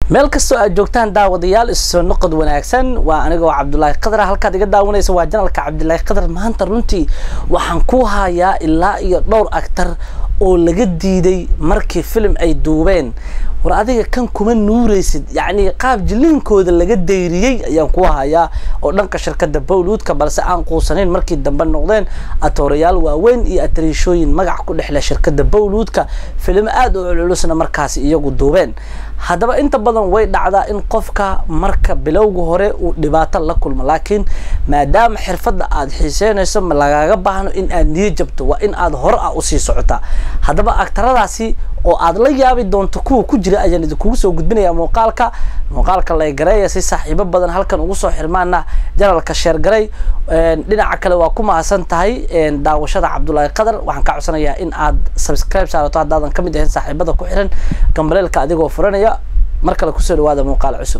meel kastoo aad joogtaan daawadayaal isoo noqod wanaagsan waa anigoo cabdulaahi qadar halkaad iga daawanaysa waa janalka cabdulaahi qadar maanta runtii waxaan ku hayaa ilaa iyo dhowr actar oo laga diiday markii film ay duubeen war adiga kan kuma nuuraysid yacni qaab jiliinkooda laga dayriyey ayaan ku hayaa oo dhanka shirkadda bowluudka balse aan quusanayn markii dambe noqdeen atoorayaal waaweyn iyo atariishooyin magac ku dhexle shirkadda bowluudka filimo aada u culculusna markaasi iyagu duubeen haddaba inta badan way dhacdaa in qofka marka bilowga hore uu dhibaato la kulmo laakiin maadaama xirfadda aada xiiseynayso ma lagaaga baahno in aad niyo jabto waa in aad hore ah usii socotaa haddaba agtaradaasi oo aad la yaabi doonto kuwa ku jira ayaan idinkugu soo gudbinaya muuqaalka muuqaalka laygareeya si saaxiibo badan halkan ugu soo xirmaana janalka sheergaray dhinaca kale waa ku mahadsan tahay daawashada cabdulaahi qadar waxaan ka codsanayaa in aad subscribe saarato haddaadan ka mid ahayn saaxiibada ku xiran gambaleelka adigoo furanaya mar kale kusoo dhawaada muuqaal cusub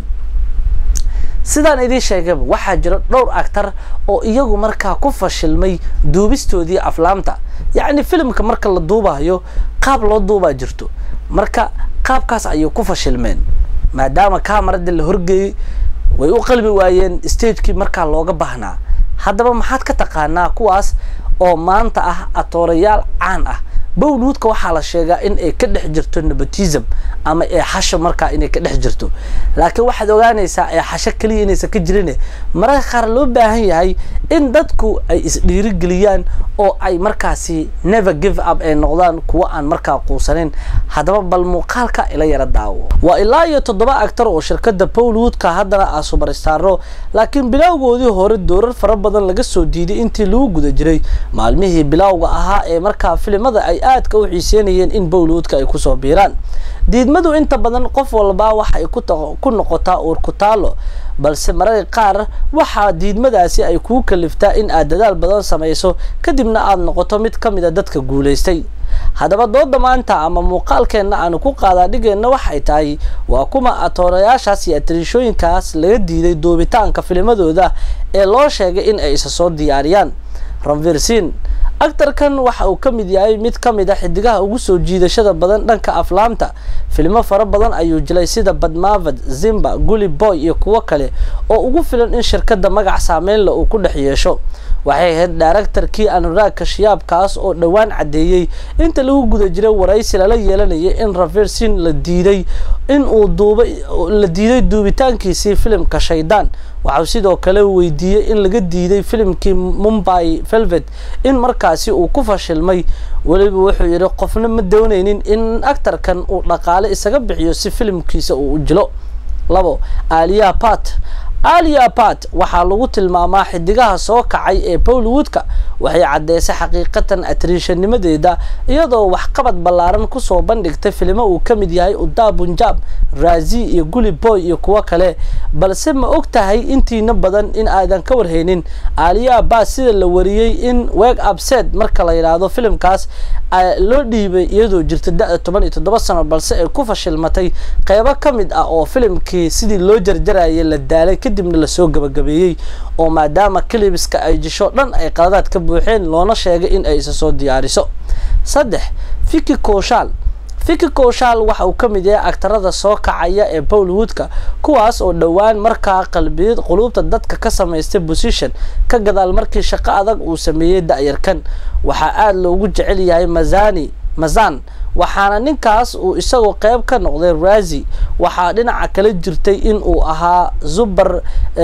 sidaan idiin sheegayba waxaa jira dhowr actar oo iyagu markaa ku fashilmay duubistoodii aflaamta yacni filimka marka la duubayo qaab loo duubaa jirto marka qaabkaas ayay ku fashilmeen maadaama kamarada la horgeeyey way u qalbi waayeen stagekii markaa looga baahnaa haddaba maxaad ka taqaanaa kuwaas oo maanta ah atoorayaal caan ah bowluudka waxaa la sheegaa in ay ka dhex jirto nepotism ama eexasho markaa inay ka dhex jirto laakiin waxaad ogaanaysaa eexasho keliya inaysan ka jirin mararka qaar loo baahan yahay in dadku ay isdhiirigeliyaan oo ay markaasi never give up ay noqdaan kuwo aan markaa quusanayn haddaba bal muuqaalka ila yara daawo waa ilaa iyo toddoba actar oo shirkadda bowlwoodka haddana ah subarstaaro laakiin bilowgoodii hore doorar fara badan laga soo diiday intii lagu guda jiray maalmihii bilowga ahaa ee markaa filimada ay aadka u xiiseynayeen in bowlwoodka ay kusoo biiraan diidmadu inta badan qof walba waxa ay ku noqotaa uur ku taalo balse mararka qaar waxaa diidmadaasi ay kuu kaliftaa in aad dadaal badan samayso kadibna aad noqoto mid ka mid a dadka guulaystay haddaba dooda maanta ama muuqaalkeenna aanu ku qaadaa dhigeenna waxay tahay waa kuma atoorayaashaas iyo atariishooyinkaas laga diiday duubitaanka filimadooda ee loo sheegay in ay isa soo diyaariyaan ranvirsin actarkan waxa uu ka mid yahay mid ka mid a xidigaha ugu soo jiidashada badan dhanka aflaamta filmo fara badan ayuu jilay sida badmavad zimba guli boy iyo kuwo kale oo ugu filan in shirkadda magac saameynla uu ku dhex yeesho waxay ahayd daaraktarkii anuraag kashiyaabkaas oo dhowaan caddeeyey inta lagu guda jiray waraysi lala yeelanayay in raversin la diiday in uu duubay la diiday duubitaankiisii filimka shaydaan waxau sidoo kale weydiiyey in laga diiday filimkii mumbai velvet in markaasi uu ku fashilmay weliba wuxuu yidhi qofna ma doonaynin in actarkan uu dhaqaale isaga bixiyo si filimkiisa uu u jilo labo aliya pat alia pat waxaa lagu tilmaamaa xidigaha soo kacay ee bowlwoodka waxay caddeysay xaqiiqatan atriishanimadeeda iyadoo waxqabad ballaaran kusoo bandhigtay filimo uu ka mid yahay uda bunjab razi iyo guli boy iyo kuwo kale balse ma og tahay intiina badan in aadan ka warhaynin alia bat sida la wariyey in weg absed marka la yidhaahdo filimkaas loo dhiibay iyadoo jirta da-da toban iyo toddoba sano balse ay ku fashilmatay qeybo ka mid ah oo filimkii sidii loo jarjarayay la daalay kadibna lasoo gabagabeeyey oo maadaama kalibiska ay jisho dhan ay qaladaad ka buuxeen loona sheegay in ay isa soo diyaariso saddex fiki kooshaal fiki kooshaal waxa uu ka mid yahay actarada soo kacaya ee bowlwoodka kuwaas oo dhowaan markaa qalbiyad quluubta dadka ka samaystay position ka gadaal markii shaqo adag uu sameeyey da-yarkan waxaa aada loogu jecel yahay mazani mazan waxaana ninkaas uu isagoo qeyb ka noqday razi waxaa dhinaca kala jirtay in uu ahaa zubar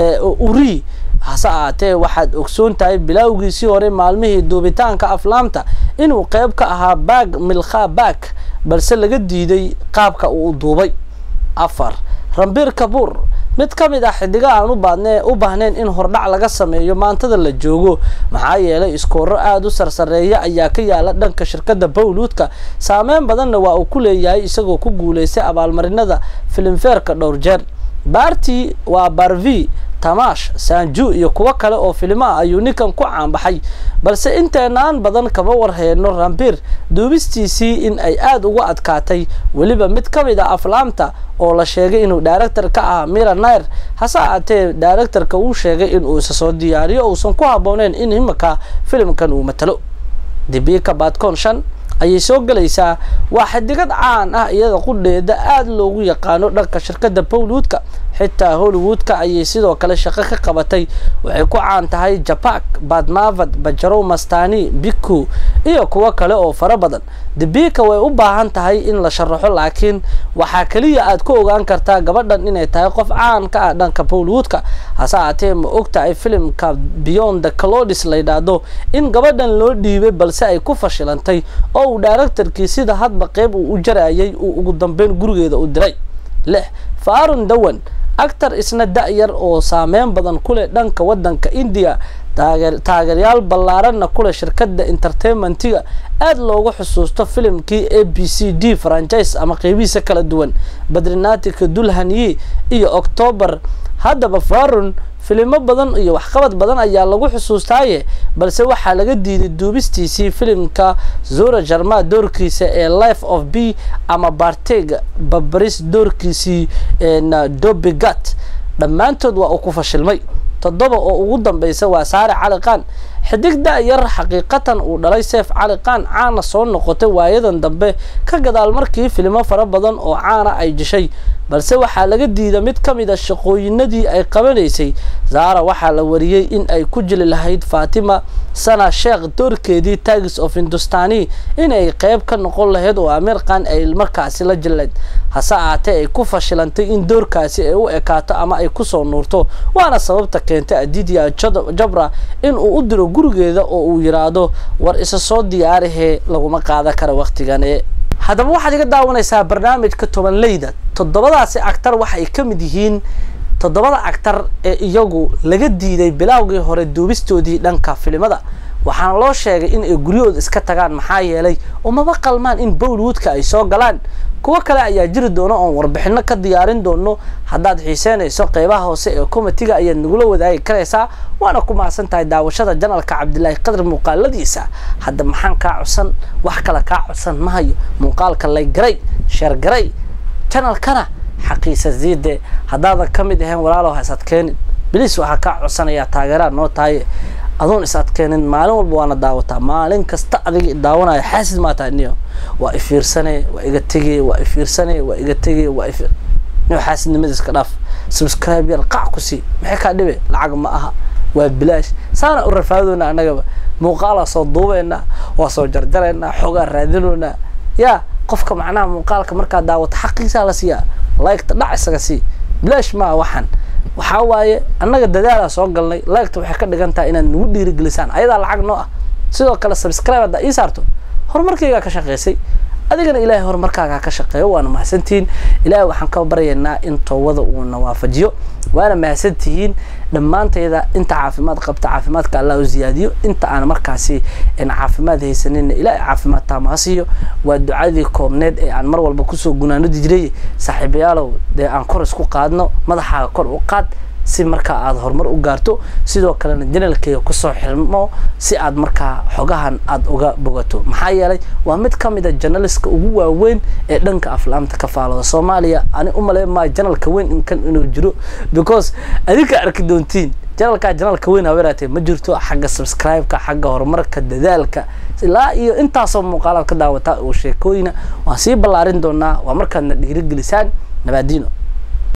uri hase ahaatee waxaad ogsoon tahay bilowgiisii hore maalmihii duubitaanka aflaamta inuu qeyb ka ahaa baag milkha baag balse laga diiday qaabka uu duubay afar rambir kabuur mid ka mid ah xidiga aan u baadne u baahnayn in hordhac laga sameeyo maantada la joogo maxaa yeelay iskooro aada u sarsareeya ayaa ka yaala dhanka shirkadda bowluudka saameyn badanna waa uu ku leeyahay isagoo ku guulaystay abaalmarinada filimfeerka dhowr jeer baarti waa barvi tamash sanju iyo kuwo kale oo filimo ah ayuu ninkan ku caanbaxay balse inteenaan badan kama warheyno rambir duubistiisii in ay aada uga adkaatay weliba mid ka mid a aflaamta oo la sheegay inuu director ka ah mira nair hase ahaatee directorka uu sheegay inuu isa soo diyaariyo uusan ku habbooneyn in imika filimkan uu matalo dibika badcon shan ayay soo gelaysaa waa xidigad caan ah iyada qudheeda aada loogu yaqaano dhanka shirkadda bowlwoodka xitaa hollywoodka ayay sidoo kale shaqo ka qabatay waxay ku caan tahay japak badmavad bajarow mastani biku iyo kuwo kale oo fara badan debika way u baahan tahay in la sharaxo laakiin waxaa keliya aad ku ogaan kartaa gabadhan inay tahay qof caan ka ah dhanka bowlwoodka hase aatee ma og tahay filimka beyond the clodis la yidhaahdo in gabadhan loo dhiibay balse ay ku fashilantay oo uu directorkii sida hadba qeyb uu u jarayay uu ugu dambeyn gurigeeda u diray lix faarun dawan actar isna da-yar oo saameyn badan ku leh dhanka waddanka indiya taageeryaal ballaaranna kuleh shirkadda entertainmentiga aada loogu xusuusto filimkii a b c d franchise ama qeybihiisa kala duwan badrinatika dulhanyi iyo octoobar haddaba farun filimo badan iyo waxqabad badan ayaa lagu xusuustaaye balse waxaa laga diiday duubistiisii filimka zora jarma doorkiisa ee life of b ama barteg babaris doorkiisii dobigat dhammaantood waa uu ku fashilmay toddoba oo ugu dambeysa waa saare cali qaan xidig da-yar xaqiiqatan uu dhalay seef cali qaan caana soo noqotay waayadan dambe ka gadaal markii filimo fara badan oo caana ay jeshay balse waxaa laga diida mid ka mid a shaqooyinadii ay qabanaysay zaara waxaa la wariyey in ay ku jili lahayd fatima sana sheekh doorkeedii tagis of hindustani inay qeyb ka noqon lahayd oo amir khan ay markaasi la jillayd hase aatee ay ku fashilantay in doorkaasi ay u ekaato ama ay kusoo nuurto waana sababta keentay adidia jabra in uu u diro gurigeeda oo uu yiraahdo war isa soo diyaarihee laguma qaadan kara wakhtigane haddaba waxaad iga daawanaysaa barnaamijka tobanleyda toddobadaasi actar waxay ka mid yihiin toddobada actar ee iyagu laga diiday bilaawgii hore duubistoodii dhanka filimada waxaana loo sheegay in ay guryahooda iska tagaan maxaa yeelay umaba qalmaan in bowlwoodka ay soo galaan kuwo kale ayaa jiri doona oon warbixino ka diyaarin doono haddaad xiiseynayso qeybaha hoose ee komitiga ayaad nagula wadaagi karaysaa waana ku mahadsan tahay daawashada janalka cabdilaahi qadar muuqaaladiisa hadda maxaan kaa codsan wax kale kaa codsan ma hayo muuqaalka laygaray sheergaray janalkana xaqiisa ziide haddaadan ka mid ahayn walaalow ha is adkeenin biliis waxaa kaa codsanayaa taageeraad noo tahaye adoon is adkeenin maalin walba waana daawataa maalin kasta adiga daawanaya xaasid maa tahay niyo waa ifiirsane waa iga tegey waa ifiirsane waa iga tegey waa if niyo xaasidnimada iska dhaaf subscribe yar qac ku sii maxay kaa dhibe lacag ma aha waa bilaash saana u rafaadoona annagaba muuqaalaa soo duubeynaa waa soo jarjaraynaa xoogaa raadinoynaa yaa qofka macnaha muuqaalka markaad daawato xaqiisaa la siiyaa laygta dhac isaga sii bilaash maa waxaan waxaa waaye annaga dadaalaa soo galnay laygta waxay ka dhigan tahay inaad nagu dhiirigelisaan ayadaa lacag noo ah sidoo kale subscribe haddaa ii saarto horumarkaygaa ka shaqaysay adigana ilaahay horumarkaagaa ka shaqeeyo waana mahadsantihiin ilaahay waxaan ka baryaynaa in toobada uuna waafajiyo waana mahadsantihiin dhammaantayda inta caafimaad qabta caafimaadka allah u ziyaadiyo inta aan markaasi caafimaad haysanina ilaahay caafimaad taama ha siiyo waa ducadii koobneed ee aan mar walba kusoo gunaanodi jiray saaxiibayaalow dee aan kor isku qaadno madaxaaga kor u qaad si markaa aada horumar u gaarto sidoo kalena janalkeyga kusoo xirmo si aad markaa xogahan aada uga bogato maxaa yeelay waa mid ka mid a janaliska ugu waaweyn ee dhanka aflaamta ka faalooda soomaaliya ani umaleyn maayo janalka weyn inkan inuu jiro because adinka arki doontiin janalkaa janalka weyn haweeraatee ma jirto xagga subscribe-ka xagga horumarka dadaalka ilaa iyo intaasoo muuqaalaad ka daawataa oo sheekooyina waan sii ballaarin doonaa waa markaadna dhiirigelisaan nabaadiino